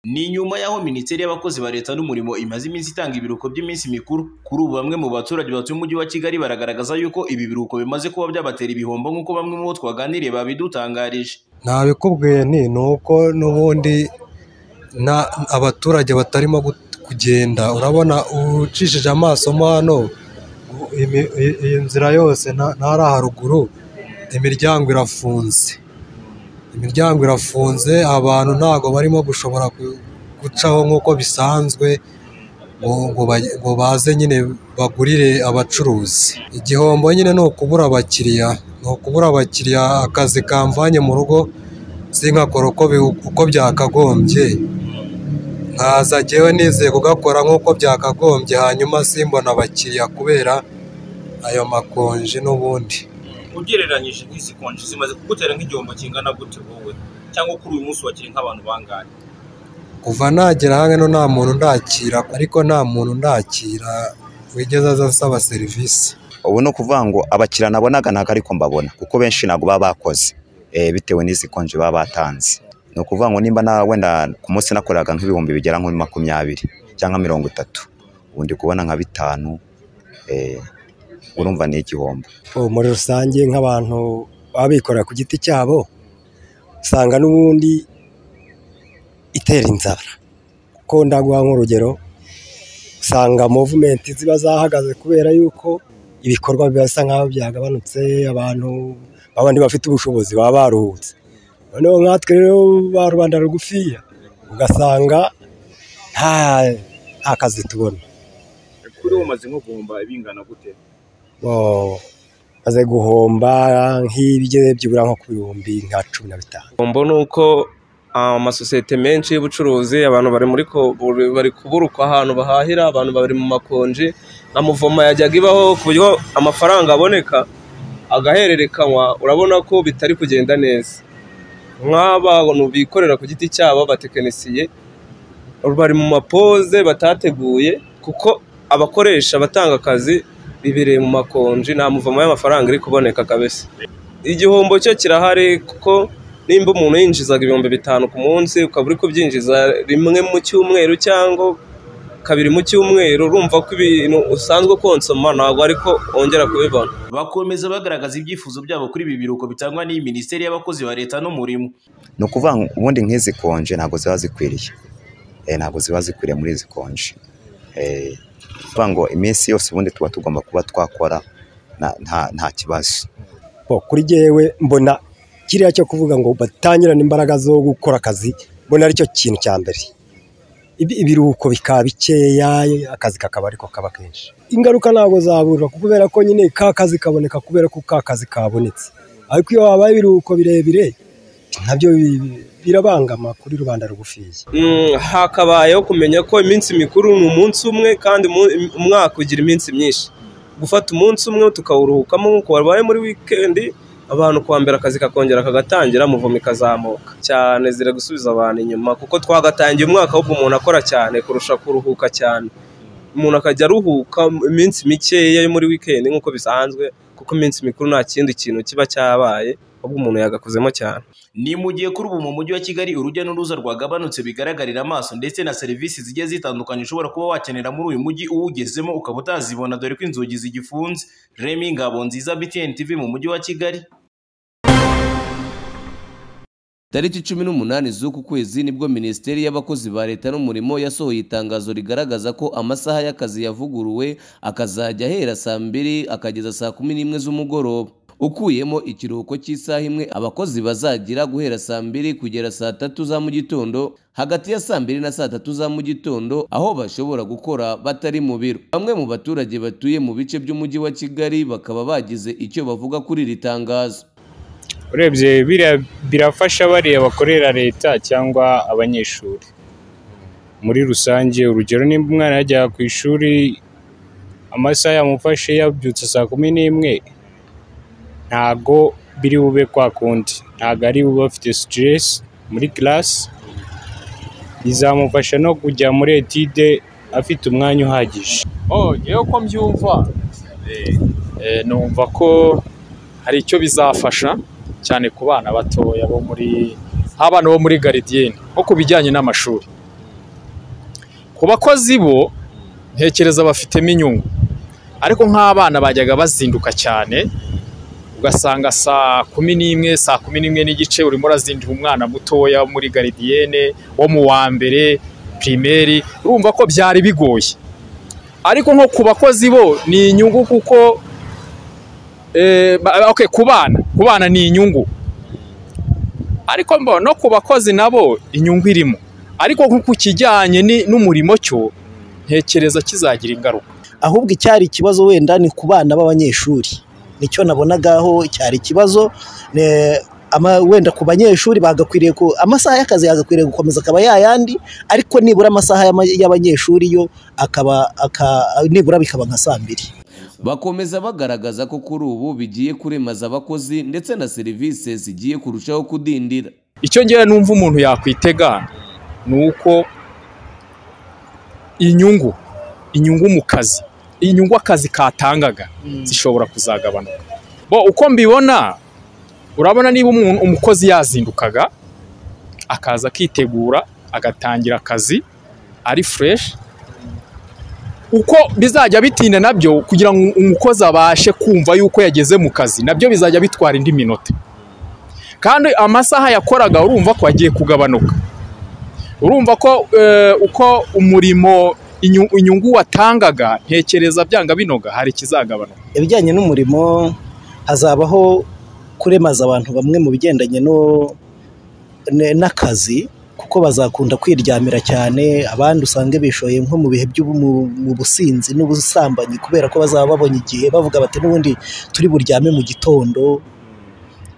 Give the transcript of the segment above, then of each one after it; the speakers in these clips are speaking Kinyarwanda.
Ni nyuma y'aho Minisiteri y'Abakozi ba Leta n'Umurimo imaze iminsi itanga ibiruhuko by'iminsi mikuru, kuri ubu bamwe mu baturage batuye Umujyi wa Kigali baragaragaza yuko ibi biruhuko bimaze kuba byabatera ibihombo nk'uko bamwe mu bo twaganiriye babidutangarije. Ntabikubwiye nti ni uko n'ubundi nta- abaturage batarimo gut- kugenda urabona ucishije amaso mo hano imi- i- iyi nzira yose na- n'ahari haruguru imiryango irafunze imiryango irafunze abantu ntabwo barimo gushobora ku- gucaho nk'uko bisanzwe ngo ngo baj- ngo baze nyine bagurire abacuruzi igihombo nyine ni ukubura abakiriya ni ukubura abakiriya akazi kamvanye mu rugo sinkakora uko bi- uko byakagombye nkaza njyewe nizeye kugakora nk'uko byakagombye hanyuma simbona abakiriya kubera ayo makonje n'ubundi ugereranyije n'isi konji zimaze kugutera nk'igihombo kingana gute wowe cyangwa kuri uyu munsi wakiriye nk'abantu bangahe kuva nagera hano nta muntu ndakira ariko nta muntu ndakira wigeze aza asaba serivisi ubu ni ukuvuga ngo abakiriya nabonaga ntabwo ariko mbabona kuko benshi ntabwo baba bakoze eh, bitewe n'izi konji baba batanze ni ukuvuga ngo nimba na wenda ku munsi nakoraga nk'ibihumbi bigera nko muri makumyabiri cyangwa mirongo itatu ubu ndi kubona nka bitanu eh, urumva ni igihombo Ubu muri rusange nk'abantu baba bikorera ku giti cyabo usanga n'ubundi itera inzara kuko ndaguha nk'urugero usanga movumenti ziba zahagaze kubera yuko ibikorwa biba bisa nk'aho byagabanutse abantu babandi bafite ubushobozi baba baruhutse noneho nkatwe rero ba rubanda rugufiya ugasanga nta nta kazi tubona kuri ubu umaze nko guhomba bingana gute Bo- maze guhomba nk'ibigeze byibura nko ku bihumbi nka cumi na bitanu igihombo ni uko ah, amasosiyete menshi y'ubucuruzi abantu bari muri ko- buri- bari kuburukwa ahantu bahahira abantu bari mu makonji na muvoma yajyaga ibaho ku buryo amafaranga aboneka agahererekanywa urabona ko bitari kugenda neza nk'abantu bikorera ku giti cyabo abatekinisiye bari mu mapoze batateguye kuko abakoresha batanga akazi bibereye mu makonji nta muvoma y'amafaranga iri kuboneka kabisa igihombo cyo kirahari kuko nimba umuntu yinjizaga ibihumbi bitanu ku munsi ukaba uri kubyinjiza rimwe mu cyumweru cyangwa kabiri mu cyumweru urumva ko ibintu usanzwe konsoma ntabwo ariko wongera kubibona Bakomeza bagaragaza ibyifuzo byabo kuri ibi biruhuko bitangwa n'iyi Minisiteri y'Abakozi ba Leta n'Umurimo. ni ukuvuga ngo ubundi nk'izi konje ntabwo ziba zikwiriye Eh, ntabwo ziba zikwiriye muri izi konje Eh, ni ukuvuga ngo iminsi yose ubundi tuba tugomba kuba twakora na- nta- nta kibazo Bo, kuri jyewe mbona kiriya cyo kuvuga ngo batangirane imbaraga zo gukora akazi mbona aricyo kintu cya mbere Ibi- ibiruhuko bikaba bikeya akazi kakaba ariko kaba kenshi ingaruka ntabwo zaburwa kuko kubera ko nyine ka kazi kaboneka kubera ko ka kazi kabonetse ariko iyo habaye ibiruhuko birebire nabyo bi- birabangama kuri rubanda rugufiya Mm, hakabayeho kumenya ko iminsi mikuru ni umunsi umwe kandi umu- umwaka ugira iminsi myinshi gufata umunsi umwe tukawuruhukamo nk'uko wabaye muri wikendi abantu kuwa mbere akazi kakongera kagatangira muvoma ikazamuka cyane zira gusubiza abantu inyuma kuko twagatangiye umwaka ahubwo umuntu akora cyane kurusha kuruhuka cyane umuntu akajya aruhuka iminsi mikeya yo muri wikendi nk'uko bisanzwe kuko iminsi mikuru nta kindi kintu kiba cyabaye ahubwo umuntu yagakozemo cyane Ni mu gihe kuri ubu mu mujyi wa Kigali urujya n'uruza rwagabanutse bigaragarira amaso ndetse na serivisi zigiye zitandukanye ushobora kuba wakenera muri uyu mujyi uwugezemo ukaba utazibona dore ko inzugi zigifunze. Remy Ngabonziza BTN TV mu mujyi wa Kigali. Tariki cumi n'umunani z'uku kwezi nibwo Minisiteri y'Abakozi ba Leta n'Umurimo yasohoye itangazo rigaragaza ko amasaha y'akazi yavuguruwe akazajya ahera saa mbiri akageza saa kumi n'imwe z'umugoroba ukuyemo ikiruhuko cy'isaha imwe abakozi bazagira guhera saa mbiri kugera saa tatu za mu gitondo hagati ya saa mbiri na saa tatu za mu gitondo aho bashobora gukora batari mu biro bamwe mu baturage batuye mu bice by'umujyi wa Kigali bakaba bagize icyo bavuga kuri iri tangazo urebye biriya birafasha bariya bakorera leta cyangwa abanyeshuri muri rusange urugero nimba umwana yajya ku ishuri amasaha yamufashe yabyutse saa kumi n'imwe ntago biri bube kwa kundi ntago ari bube afite sitiresi muri kirasi bizamufasha no kujya muri etide afite umwanya uhagije oh yewe ko mbyumva Eh, numva ko hari icyo bizafasha cyane ku bana batoya bo muri nk'abana bo muri garidiyeni nko ku bijyanye n'amashuri ku bakozi bo ntekereza bafitemo inyungu ariko nk'abana bajyaga bazinduka cyane ugasanga saa kumi n'imwe saa kumi n'imwe n'igice urimo urazindira umwana mutoya wo muri garidiyene wo mu wa mbere pirimeri urumva ko byari bigoye ariko nko ku bakozi bo ni inyungu kuko eh, ba- okay, ku bana ku bana ni inyungu ariko mbo no ku bakozi nabo inyungu irimo ariko nko ku kijyanye ni- n'umurimo cyo ntekereza kizagira ingaruka ahubwo icyari ikibazo wenda ni ku bana b'abanyeshuri nicyo nabonagaho cyari ikibazo ne- ama- wenda ku banyeshuri bagakwiriye ku amasaha y'akazi yagakwiriye gukomeza akaba yayandi ariko nibura amasaha y'ama- y'abanyeshuri yo akaba aka- nibura bikaba nka saa mbiri bakomeza bagaragaza ko kuri ubu bigiye kuremaza abakozi ndetse na serivisi zigiye kurushaho kudindira icyo ngira numva umuntu yakwitega ni uko inyungu inyungu mu kazi inyungu akazi katangaga zishobora kuzagabanuka bo uko mbibona urabona niba umuntu umukozi yazindukaga akaza akitegura agatangira akazi ari fureshi uko bizajya bitinda nabyo kugira ngo umukozi abashe kumva yuko yageze mu kazi nabyo bizajya bitwara indi minota kandi amasaha yakoraga urumva ko agiye kugabanuka urumva ko eh, uko umurimo inyu- inyungu watangaga ntekereza byanga binoga hari ikizagabanuka ibijyanye n'umurimo hazabaho kuremaza abantu bamwe mu bigendanye no- ne- n'akazi kuko bazakunda kwiryamira cyane abandi usange bishoye nko mu bihe byo mu businzi n'ubusambanyi kubera ko bazaba babonye igihe bavuga bati n'ubundi turi buryame mu gitondo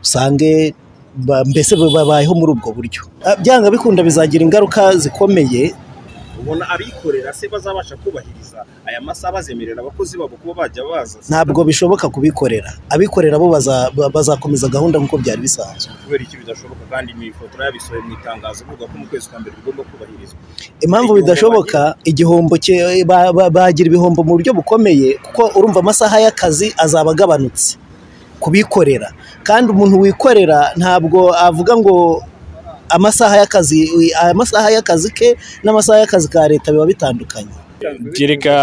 usange ba- mbese babayeho muri ubwo buryo Ah, byanga bikunda bizagira ingaruka zikomeye ubona abikorera se bazabasha kubahiriza aya masaha bazemerera abakozi babo kuba bajya baza ntabwo bishoboka kubikorera abikorera bo baza- bazakomeza gahunda nk'uko byari bisanzwe kubera iki bidashoboka kandi ni ifoto yabisohoye mu itangazo ivuga ko mu kwezi kwa mbere bigomba kubahirizwa impamvu bidashoboka igihombo cye- ba- ba- bagira ibihombo mu buryo bukomeye kuko urumva amasaha y'akazi azaba agabanutse kubikorera kandi umuntu wikorera ntabwo avuga ngo amasaha y'akazi amasaha y'akazi ke n'amasaha y'akazi ka leta biba bitandukanye gereka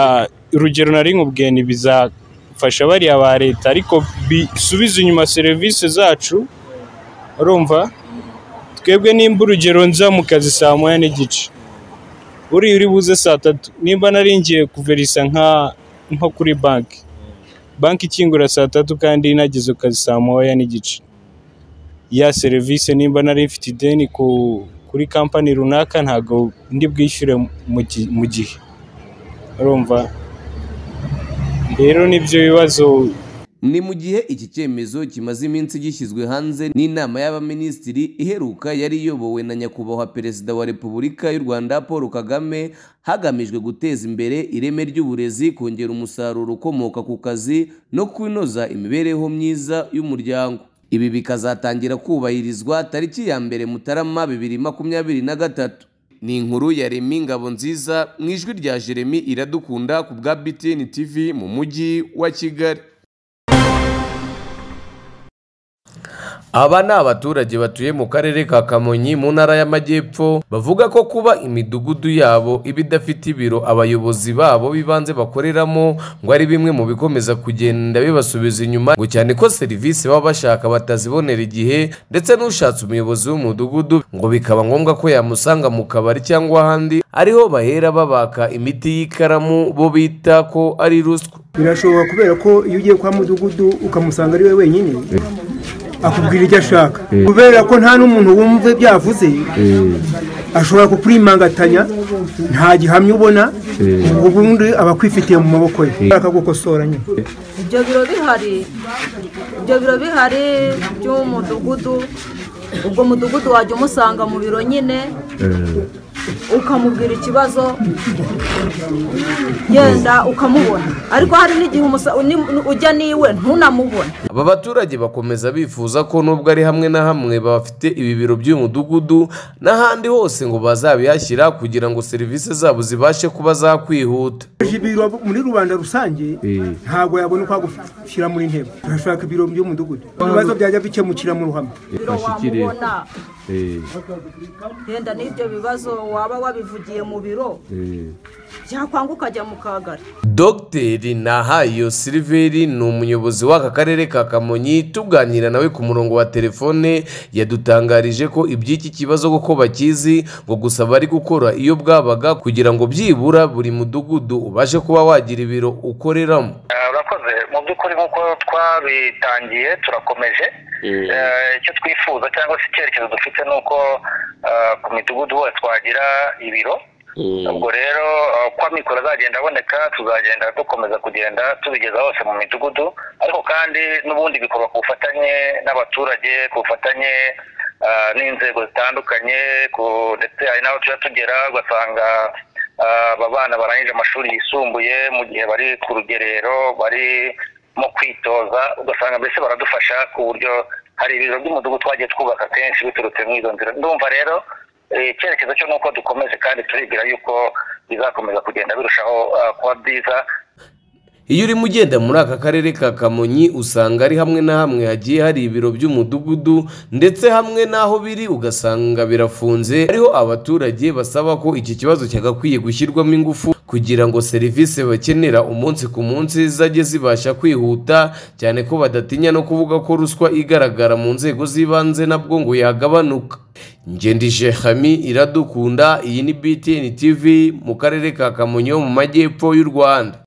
urugero nari nkubwiye ntibizafasha bariya ba leta ariko bisubiza inyuma serivisi zacu urumva twebwe nimba urugero nza mu kazi saa moya n'igice uri uri buze saa tatu nimba naringiye kuverisa nka nko kuri banki banki ikingura saa tatu kandi nageze ku kazi saa moya n'igice ya serivisi nimba nari mfite ideni ku kuri kampani runaka ntabwo ndi bwishyure mu gi- mu gihe urumva rero nibyo bibazo ni mu gihe iki cyemezo kimaze iminsi gishyizwe hanze n'inama y'abaminisitiri iheruka yari iyobowe na nyakubahwa perezida wa repubulika y'u rwanda paul kagame hagamijwe guteza imbere ireme ry'uburezi kongera umusaruro ukomoka ku kazi no kunoza imibereho myiza y'umuryango ibi bikazatangira kubahirizwa tariki ya mbere mutarama bibiri makumyabiri na gatatu ni inkuru ya remi ngabo nziza mu ijwi rya jeremy iradukunda ku bwa btn tv mu mujyi wa kigali Aba ni abaturage batuye mu karere ka Kamonyi mu ntara y'Amajyepfo bavuga ko kuba imidugudu yabo iba idafite ibiro abayobozi babo b'ibanze bakoreramo ngo ari bimwe mu bikomeza kugenda bibasubiza inyuma ngo cyane ko serivisi baba bashaka batazibonera igihe ndetse n'ushatse umuyobozi w'umudugudu ngo bikaba ngombwa ko yamusanga mu kabari cyangwa ahandi ariho bahera babaka imiti y'ikaramu bo bita ko ari ruswa birashobora kubera ko iyo ugiye kwa mudugudu ukamusanga ari we wenyine akubwira icyo ashaka kubera ko nta n'umuntu wumva ibyo yavuze ashobora kukurimangatanya nta gihamya ubona ubundi aba akwifitiye mu maboko ye akagukosora nyine ibyo biro bihari ibyo biro bihari by'umudugudu ubwo mudugudu wajya umusanga mu biro nyine ukamubwira ikibazo yenda ukamubona ariko hari n'igihe umusa- ni- ujya n'iwe ntunamubone aba baturage bakomeza bifuza ko nubwo ari hamwe na hamwe bafite ibi biro by'uyu mudugudu n'ahandi hose ngo bazabihashyira kugira ngo serivisi zabo zibashe kuba zakwihuta ibiro muri rubanda rusange ntabwo yabona uko agushyira muri ntebe turashaka ibiro by'umudugudu ibibazo byajya bikemukira mu ruhame bashyikire genda n'ibyo bibazo waba wabivugiye mu biro byakwanga ukajya mu kagari dogiteri nahayo siliveri ni umuyobozi w'aka karere ka kamonyi tuganira nawe ku murongo wa telefone yadutangarije ko iby'iki kibazo kuko bakizi ngo gusa bari gukora iyo bwabaga kugira ngo byibura buri mudugudu ubashe kuba wagira ibiro ukoreramo urakoze mu by'ukuri nk'uko twabitangiye turakomeje Eh, icyo twifuza cyangwa se icyerekezo dufite ni uko eh, ku midugudu hose twagira ibiro ubwo rero eh, uko amikoro azagenda aboneka tuzagenda dukomeza kugenda tubigeza hose mu midugudu ariko kandi n'ubundi bikorwa ku bufatanye n'abaturage ku bufatanye ah, n'inzego zitandukanye ku- ndetse hari n'aho tujya tugera ugasanga ah, aba bana barangije amashuri yisumbuye mu gihe bari ku rugerero bari mu kwitoza ugasanga mbese baradufasha ku buryo hari ibiro by'umudugudu twagiye twubaka kenshi biturutse mu izo nzira ndumva rero eh, icyerekezo cyo ni uko dukomeze kandi turibwira yuko bizakomeza kugenda birushaho ah, kuba byiza iyo urimo ugenda muri aka karere ka kamonyi usanga ari hamwe na hamwe hagiye hari ibiro by'umudugudu ndetse hamwe n'aho biri ugasanga birafunze hariho abaturage basaba ko iki kibazo cyagakwiye gushyirwamo ingufu kugira ngo serivisi bakenera umunsi ku munsi zajye zibasha kwihuta cyane ko badatinya no kuvuga ko ruswa igaragara mu nzego z'ibanze nabwo ngo yagabanuka ngendije hami iradukunda iyi ni btn tv mu karere ka kamonyi ho mu majyepfo y'u rwanda